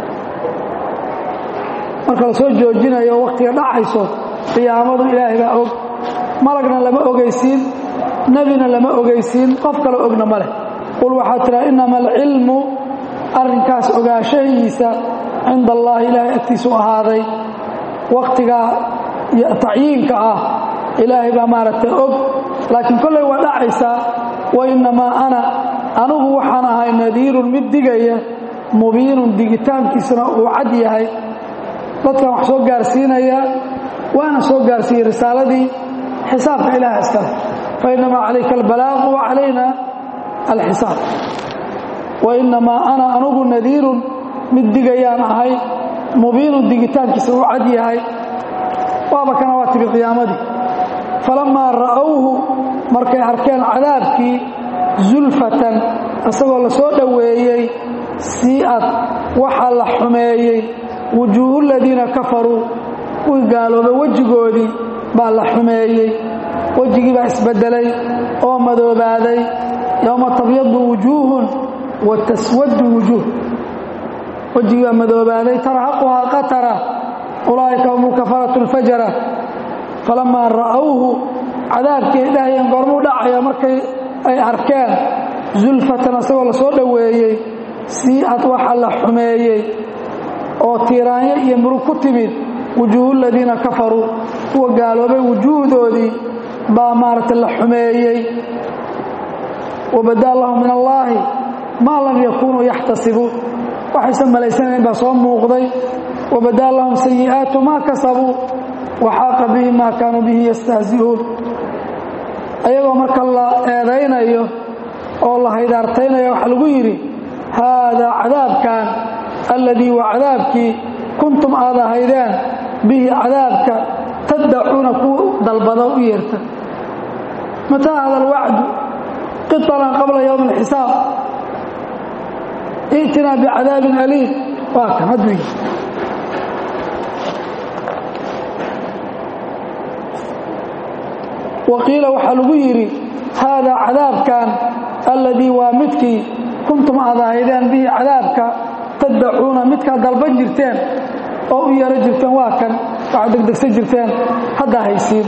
marka la soo joojinayo wakhtiga dhacayso qiyaamadu ilaahay baa og malagna lama ogeysiin nebina lama ogeysiin qof kale ogna ma leh qul waxaa tiraa innama alcilmu arrinkaas ogaanshahiisa cinda allaahi ilaahay agtiisu ahaaday wakhtigaa tacyiinka ah ilaahay baa maaragtay og laakiin kolley waa dhacaysaa wa innamaa ana anigu waxaan ahay nadiirun mid digaya mubiinun digitaankiisuna uu cad yahay dadkan wax soo gaarsiinayaa waana soo gaarsiiyey risaaladii xisaabka ilaah iskale fa innamaa calayka albalaaqu wa calayna alxisaab wa innamaa ana anugu nadiirun mid digayaan ahay mubiinun digitaankiisa uu cad yahay waaba kana waa timi qiyaamadii falammaa ra'owhu markay arkeen cadaabkii zulfatan isagoo la soo dhoweeyey sii'ad waxaa la xumeeyey wujuuhu ladiina kafaruu kuwii gaaloobay wejigoodii baa la xumeeyey wejigii baa isbeddelay oo madoobaaday yowma tabyadu wujuuhun wa taswadu wujuuh wejigii baa madoobaaday tarhaquhaa qatara ulaa'ika hum lkafaratu lfajara falamaa ra'owhu cadaabkii ay dhahayeen goormuu dhacaya markay ay arkeen zulfatan isagoo la soo dhoweeyey sii'ad waxa la xumeeyey oo tiiraanyo iyo murug ku timid wujuuhu ladiina kafaruu kuwa gaaloobay wujuuhdoodii baa maaragtay la xumeeyey wabadaa lahum min allaahi maa lam yakunuu yaxtasibuun waxaysan malaysanayn baa soo muuqday wabadaa lahum sayi'aatu maa kasabuu waxaaqa bihi maa kaanuu bihi yastahzi'uun ayagoo marka la eedaynayo oo la haydaartaynaya waxaa lagu yidhi haadaa cadaabkan alladii waa cadaabkii kuntum aad ahaydeen bihi cadaabka taddacuuna ku dalbado u yeerta mataa hada alwacdu qiطalan qabla yowmi اlxisaab i'tinaa bicadaabin aliim waa kan hadduu yihi waqiila waxaa lagu yidhi haadaa cadaabkan alladii waa midkii kuntum aad ahaydeen bihi cadaabka taddacuuna midkaad dalban jirteen oo u yeero jirteen waa kan waxaad degdegsan jirteen haddaa haysiin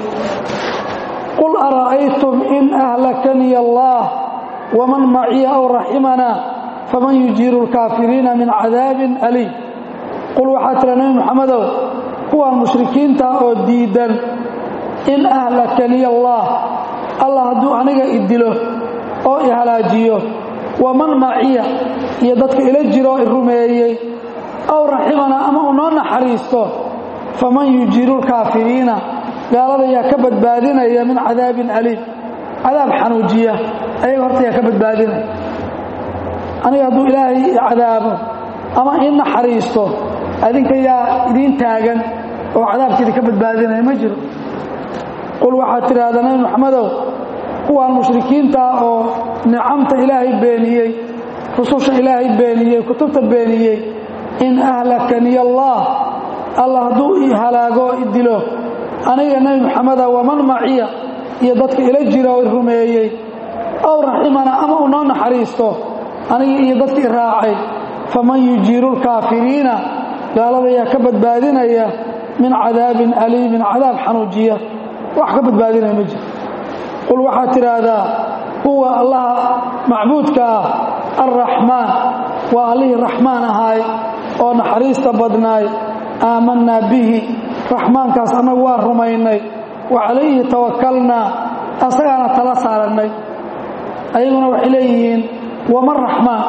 qul ara'aytum in ahlakaniya allaah waman maciya aw raximanaa faman yujiiru lkaafiriina min cadaabin aliim qul waxaa tira nebi moxamedow kuwaan mushrikiinta oo diidan in ahlakaniya allaah allah hadduu aniga i dilo oo i halaajiyo waman maciya iyo dadka ila jiroo i rumeeyey aw raximanaa ama uu noo naxariisto faman yujiiru lkaafiriina gaalada yaa ka badbaadinaya min cadaabin aliim cadaab xanuujiya ayaga horta yaa ka badbaadinaya aniga hadduu ilaahay i cadaabo ama ii naxariisto adinka yaa idiin taagan oo cadaabkiida ka badbaadinaya ma jiro qul waxaad tidhaahdaa nabi maxamedow kuwaan mushrikiinta ah oo nicamta ilaahay beeniyey rususha ilaahay beeniyey kutubta beeniyey in ahlakaniya allaah allah hadduu i halaago o i dilo aniga nebi maxameda waman maciya iyo dadka ila jira oo i rumeeyey ow raximana ama uu noo naxariisto aniga iyo dadka i raacay faman yujiiru lkaafiriina gaalada yaa ka badbaadinaya min cadaabin aliimin cadaab xanuujiya wax ka badbaadinaya ma jiro qul waxaad tidhaahdaa huwa allaha macbuudka ah alraxmaan waa allihii raxmaan ahaay oo naxariista badnaay aamanaa bihi raxmaankaas annagu waa rumaynay wa calayhi tawakalnaa asagaana tala saarannay ayaguna waxay leeyihiin waman raxmaan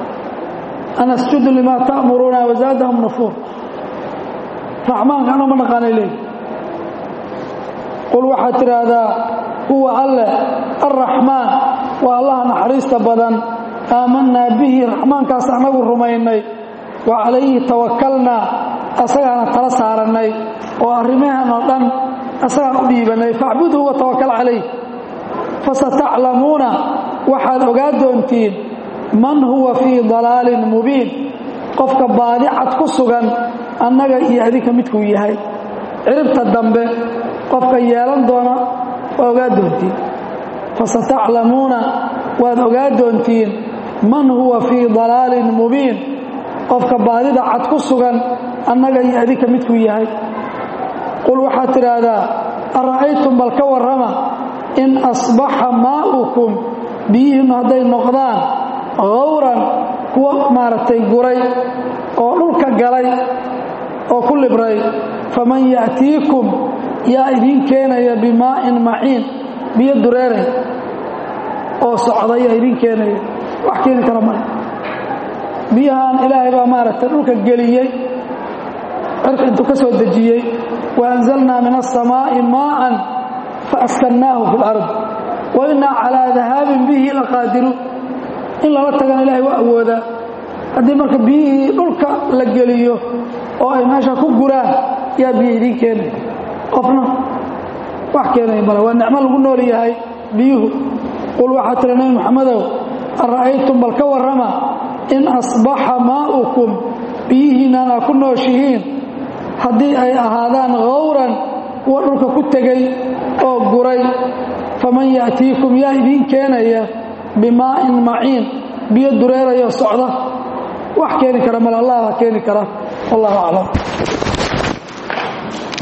an asjudu limaa ta'muruuna wazaadahum nufuur raxmaanka annagu ma naqaanay leeyihin qul waxaad tidhaahdaa huwa alleh alraxmaan waa allaha naxariista badan aamanaa bihi raxmaankaas annagu rumaynay wa calayhi tawakalnaa asagaana tala saarannay oo arrimahan oo dhan asagaan u dhiibannay facbudhu wa tawakal calayh fasataclamuuna waxaad ogaa doontiin man huwa fii dalaalin mubiin qofka baadicad ku sugan annaga iyo adinka midkuu yahay ciribta dambe qofka yeelan doona waa ogaa doontiin fasataclamuuna waad ogaa doontiin man huwa fii dalaalin mubiin qofka baadida cad ku sugan annaga iyo adinka midkuu yahay qul waxaad tidhaahdaa ara'aytum bal ka warrama in asbaxa maa'ukum biyihiinnu hadday noqdaan hawran kuwa maaragtay guray oo dhulka galay oo ku libray faman ya'tiikum yaa idiin keenaya bimaa'in maciin biyo dureeray oo socda yaa idiin keenaya wax keeni kara male biyahan ilaahay baa maaragtay dhulka geliyey cirka intuu ka soo dejiyey wa anzalnaa min aلsamaa'i maa'an faaskannaahu fi اlard wa innaa calaa dahaabin bihi laqaadiruun in lala tagana ilahay waa awoodaa haddii marka biyihii dhulka la geliyo oo ay meesha ku guraan yaa biyo idiin keenaya qofna wax keenaya male waa nicmo lagu nool yahay biyuhu qul waxaa tiri nabi moxamedow ara'aytum bal ka warrama in asbaxa maa'ukum biyihiinnan aa ku nooshihiin haddii ay ahaadaan hawran kuwa dhulka ku tegey oo guray faman ya'tiikum yaa idiin keenaya bimaa'in maciin biyo dureerayo socda wax keeni kara male allah baa keeni kara wallahu aclam